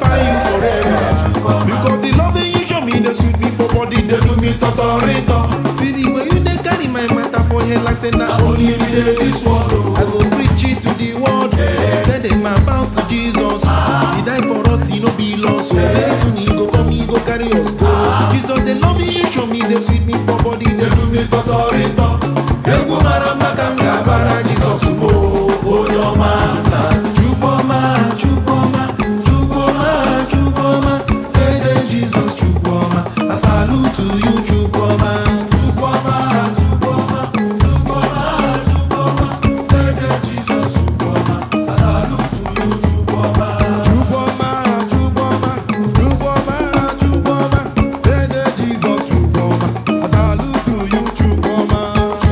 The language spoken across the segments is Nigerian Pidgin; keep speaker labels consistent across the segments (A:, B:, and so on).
A: magnify you forever. Because the love that you show me, they sweet me for body, they do me totorito. See the way you they carry my matter for head like say na only me dey this world. oh. I go preach it to the world. Tell them about to Jesus. He died for us, he no be lost. So very soon he go come, he go carry us go. Jesus, they love me, you show me, they sweet me for body, they do me totorito. Egwu mara mma ka m ga-abara Jizọs mo onye ọma na Chukwuma, Chukwuma, Chukwuma, Chukwuma, Ede Jesus Chukwuma, I salute to you Chukwuma. Chukwuma, Chukwuma, Chukwuma, Chukwuma, Ede Jesus Chukwuma, I salute to you Chukwuma.
B: Chukwuma, Chukwuma, Chukwuma, Chukwuma, Dede Jesus Chukwuma, I salute to you Chukwuma.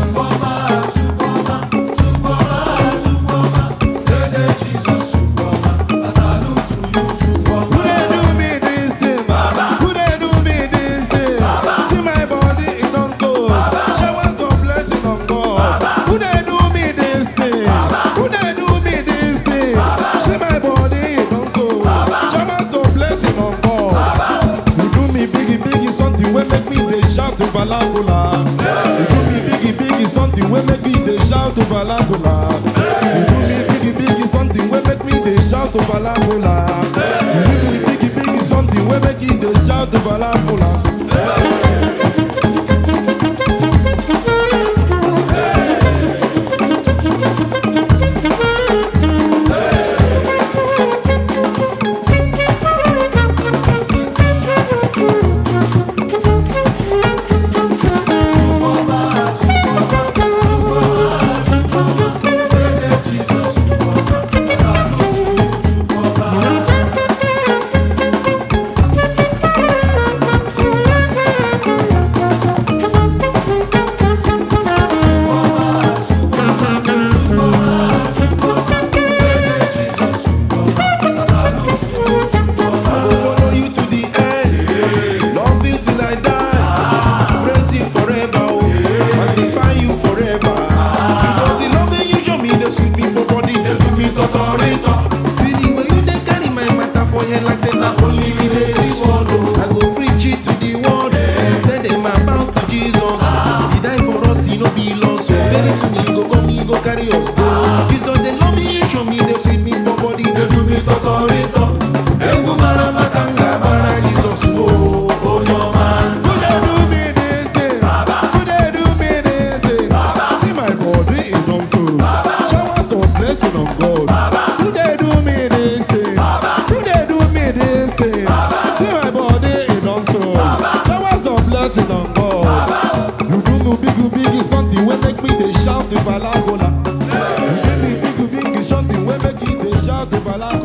B: Who dey do me this thing? Who dey do me this thing? See my body it don so. Showers of blessing on God. Who dey do me this thing? Who dey do me this thing? See my body it don so. Showers of blessing on God. You do me biggie biggie something wey make me dey shout to Valakola. You do me biggie biggie something wey make me dey shout to Valakola. You do me biggie biggie something wey make me dey shout to Valakola. You do me biggie biggie something wey make me dey shout to Valakola.
A: I go follow you to the end. Love you till I die. Praise you forever. Oh. Magnify you forever. Because the love that you show me, they sweet me for body, they do me totorito. See the way you they carry my matter for head like say na only me dey this world. Oh. I go preach it to the world. Tell them about to Jesus. He died for us, he no be lost. So very soon he go come, he go carry us go. Jesus, they love me, you show me, they sweet me for body, they do me totorito. Egwu mara mma ka m ga-agbara Jizọs o onye ọma.
B: Who dey do me this thing? Who dey do me this thing? See my body it don so. Showers of blessing on God. Who dey do me this thing? Who dey do me this thing? See my body it don so. Showers of blessing on God. You do me big big something wey make me dey shout to Valakola. You do me big big something wey make me dey shout to Valakola.